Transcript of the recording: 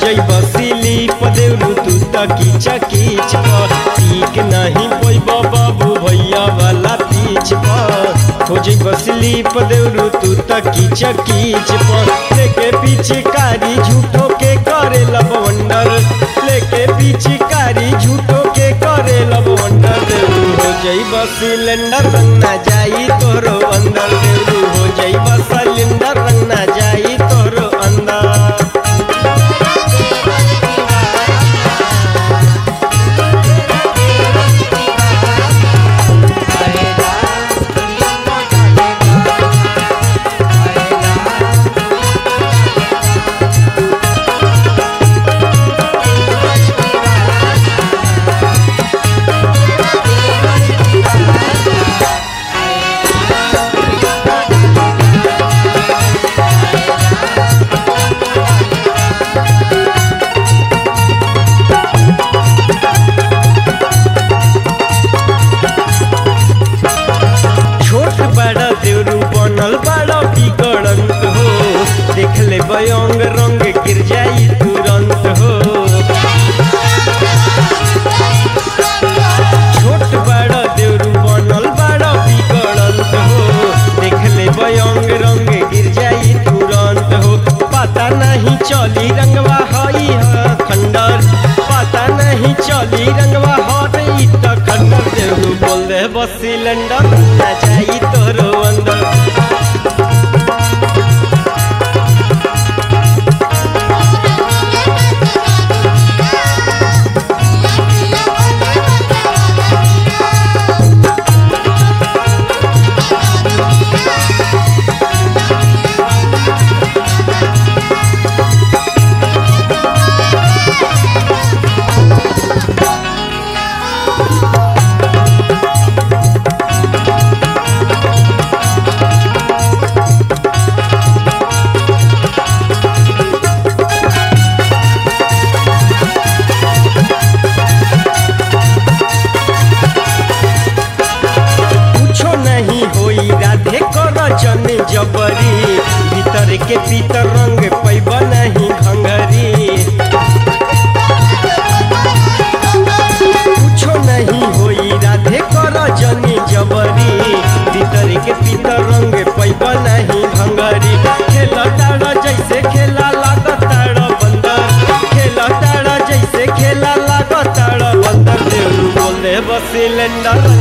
जैब सिलीप देवरू तू त कीच कीच पीक नहीं पैब बाबू भैया वाला पीछ पर हो जैब सिलीप देवरू तू त कीच कीच पर लेके पिचकारी झूठो के करे लबवंडर लेके पिचकारी झूठो के करे लबवंडर देवरू हो जैब सिलेंडर रंग ना जाई तोरो अंदर देवरू हो जैब सिलेंडर रंग ना जाई तोरो अंदर छोट बड़ा देवरू बनल बड़ा बिगड़ंत हो देख ले बयंग रंग गिर जाई तुरंत हो छोट बड़ा देवरू बनल बड़ा बिगड़ंत हो देख ले बयंग रंग गिर जाई तुरंत हो पता नहीं चली रंगवा हई ह खंडर पता नहीं चली रंगवा हई त खंडर देवरू बोल दे बस सिलेंडर ना जाई तोरो अंदर कुछो नहीं होई राधे कर जन जबरी भीतर के भीतर रंग पैब नहीं घंगरी कुछो नहीं होई राधे कर जन जबरी भीतर के भीतर रंग पैब नहीं घंगरी खेला तारा जैसे खेला लागत तारा बंदर खेला तारा जैसे खेला लागत तारा बंदर देवरू बोल दे बस सिलेंडर